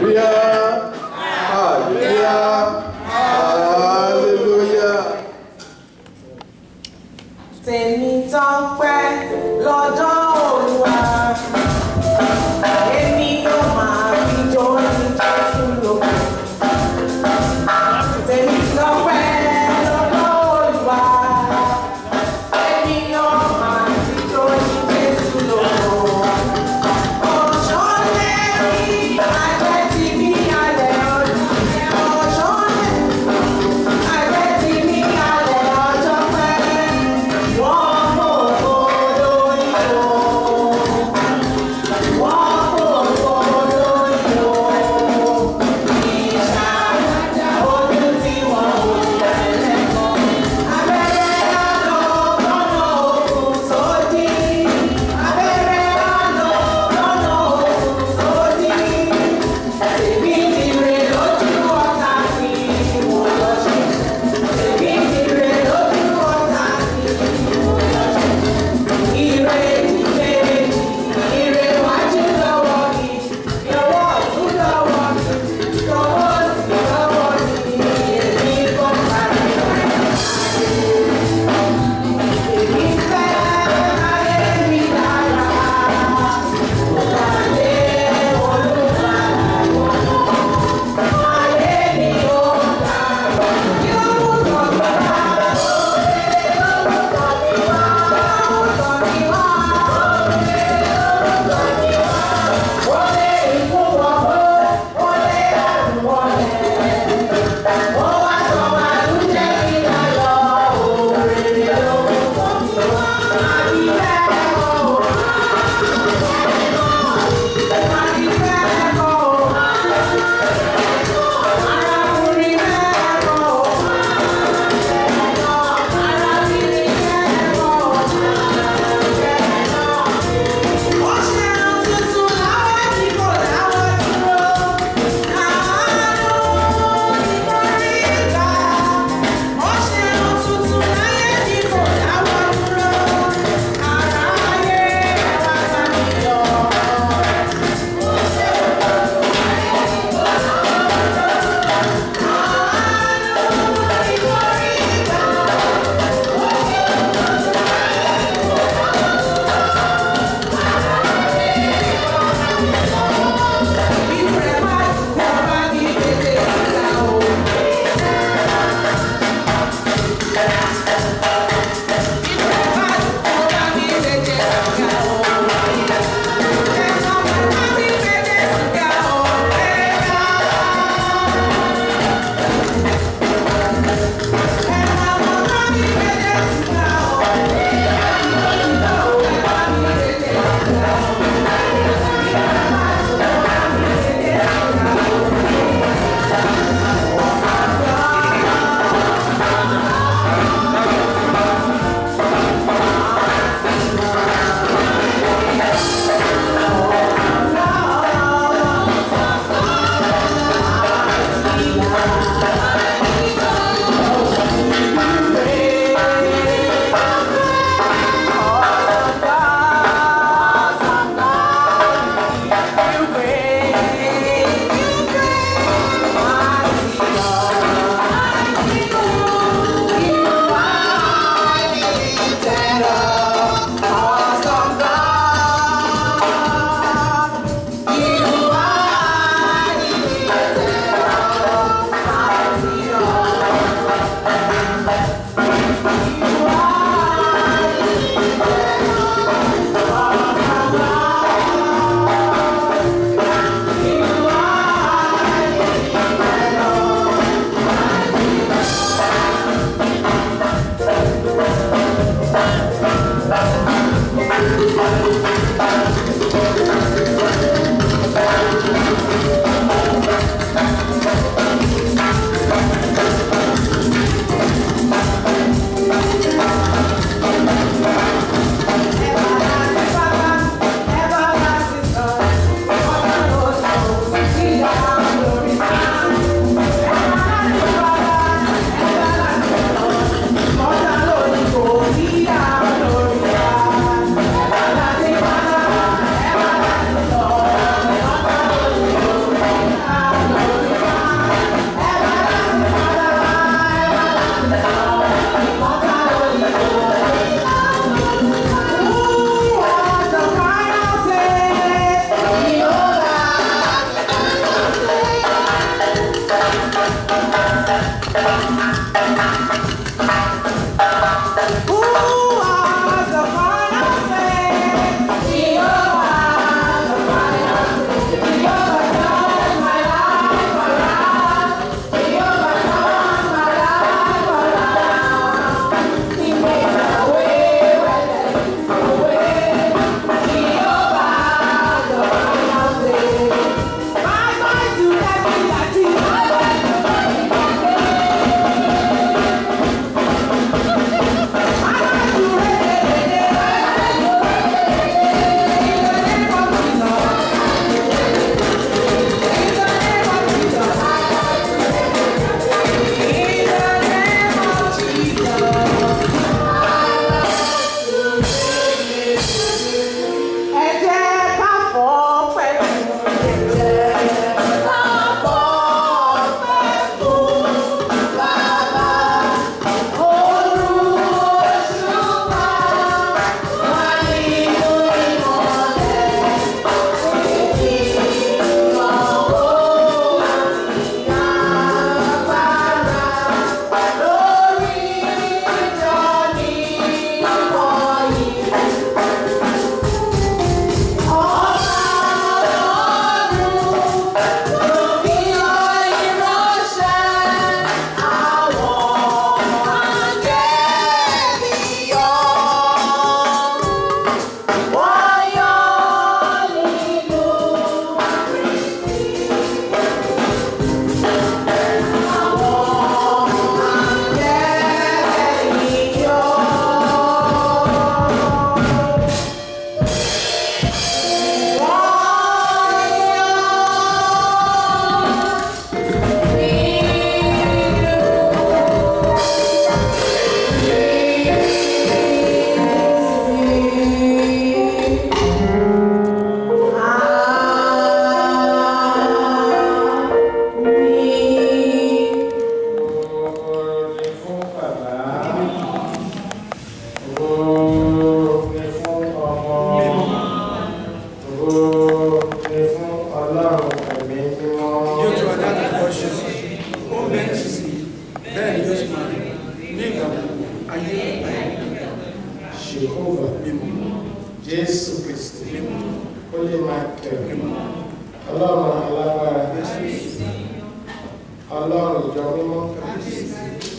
hallelujah hallelujah hallelujah. tèmi tọ́pẹ́ lọ́jọ́ Olúwa èmi yóò máa fi jó ní Jésù lóko. tèmi tọ́pẹ́ lọ́jọ́ Olúwa èmi yóò máa fi jó ní Jésù lóko. ọ̀ṣọ́ lẹ́yìn ajẹ́ ti bí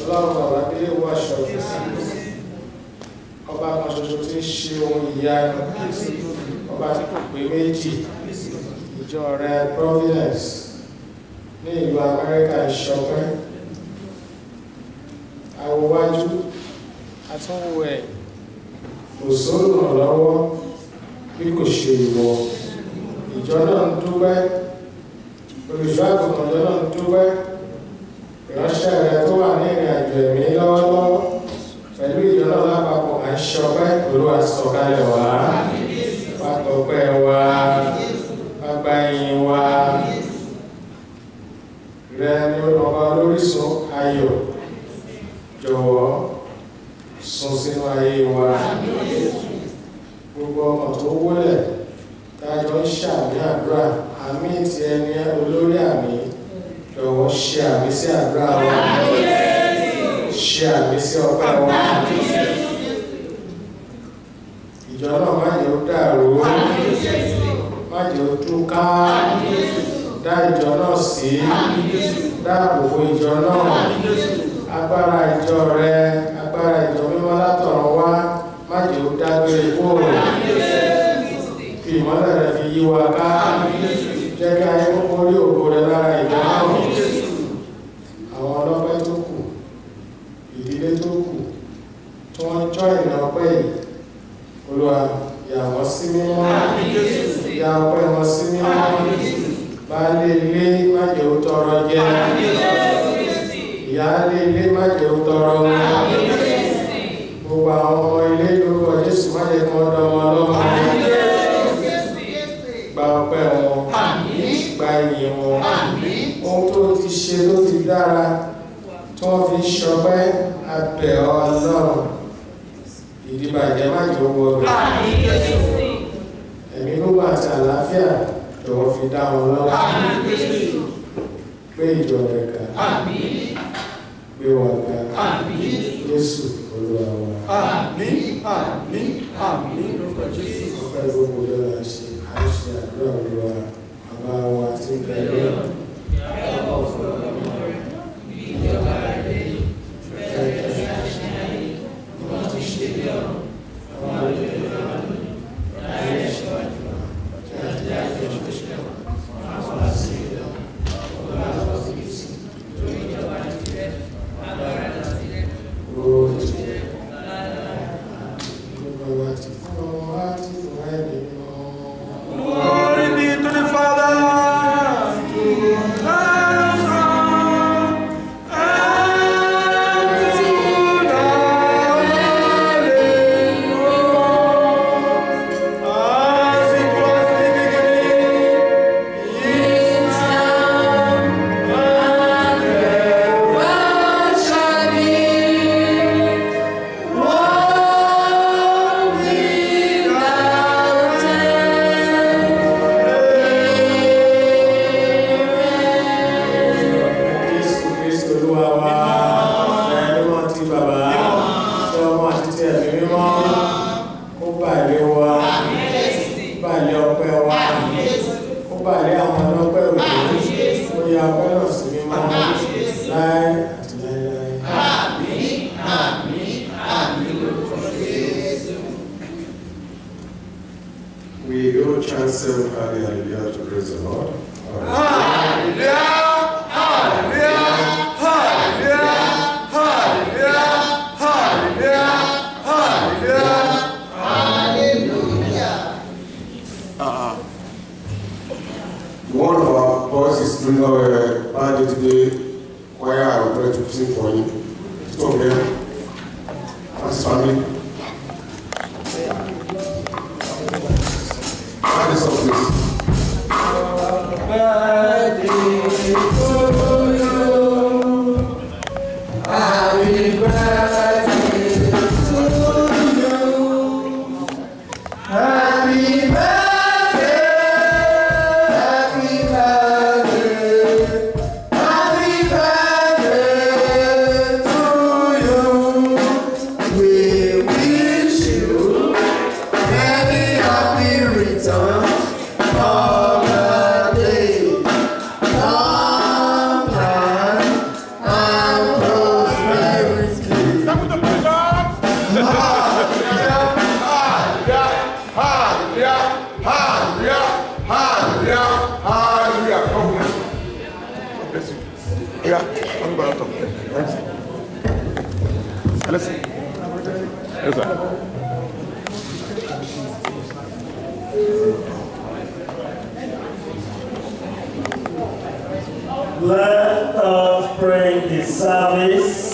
ọlọ́run bàbá délé wọ aṣọ ọba kan ṣoṣo tí ń ṣe ohun ìyanu ọba tí kò pé méjì ìjọ rẹ providence ní ìlú amẹ́ríkà ìṣọpẹ́ awowájú atúnwò ẹ̀ kò sóòrùn lọ́wọ́ bí kò ṣe ìwọ ìjọ náà ń dúpẹ́ olùṣọ́ àgùntàn ìjọ náà ń dúpẹ́ ìránṣẹ́ rẹ tó wà ní ìrìn àjò ẹ̀mí lọ́wọ́lọ́wọ́ pẹ̀lú ìjọ náà lápapọ̀ à ń ṣọpẹ́ olúwa sọ̀kalẹ̀ wá pàtọ́pẹ́ wa pápá ẹ̀yìn wa rẹ ni ọba lórísun ayọ̀ jọ̀wọ́ sùn sínú ayé wa gbogbo ọmọ tó wólẹ̀ tájọ ń ṣàmì àdúrà àmì ti ẹni olórí àmì jọ̀wọ́ ṣe àmì sí àdúrà wa ṣe àmì sí ọpẹ́ wa ìjọ náà má jẹ́ ó dàrú má jẹ́ ó túká dá ìjọ náà sí dáàbò bo ìjọ náà agbára ìjọ rẹ agbára ìjọ mímọ́ látọ̀run wá má jẹ́ ó dágbére kúrò fi ìmọ́lẹ̀ rẹ fi yí wa ká jẹ́ kí ayé kókó rí ògo rẹ lára ìjọ náà àwọn ọlọ́pẹ́ tó kù ìdílé tó kù tí wọ́n jọ ìrìn ọpẹ́ yìí olúwa yà wọ́n sí mímọ́ yà ọpẹ́ wọn sí mímọ́ baálé ilé má jẹ́ ó tọrọ jẹ ìyáálé ilé má jẹ́ ó tọrọ wọn gbogbo àwọn ọmọ ilé lórúkọ jésù má jẹ́ kí wọ́n dọmọ ọlọ́mọ gba ọpẹ́ wọn gba ìyìn wọn ohun tó ti ṣe tó ti dára tí wọ́n fi ṣọpẹ́ abẹ́ ọlọ́run ìdíbàjẹ́ má jẹ́ owó rẹ̀ ẹ̀mí gbogbo àti àlàáfíà jọ̀wọ́ fi dá wọn lọ́wọ́ pé ìjọ rẹ̀ ga pé wọn ga jésù olúwa wa Àmín, àmín, àmín lórúkọ Jésù. ọpẹ́ gbogbo lọ́la ṣe àìṣe àdúrà olúwa bàbá wa tí ń bẹ lọ́wọ́ Glory be to the Father, to the Son, and to the Holy Ghost, as it was in the beginning, is now, and ever Jésù Kristo olúwa wa ẹni wọn ti bàbá tí ọmọ àti tí ẹ̀mí mímọ́ kó bàlẹ̀ wa bàlẹ̀ ọpẹ́ wa kó bàlẹ̀ àwọn ọlọ́pẹ́ òní kó ya ọpẹ́ náà sí mímọ́ láé àti láéláé. We will chant seven hallelujah to praise the Lord. Hallelujah, hallelujah, hallelujah, hallelujah, hallelujah, hallelujah. One of our boys is doing our band today, choir I will try to sing for you. Stop here. Francis family. Find this song, please. Happy birthday to you. Happy birthday. Happy birthday. Happy birthday to you. Yeah, I'm going to talk. Thanks. Listen. Yes, sir. Let us pray the service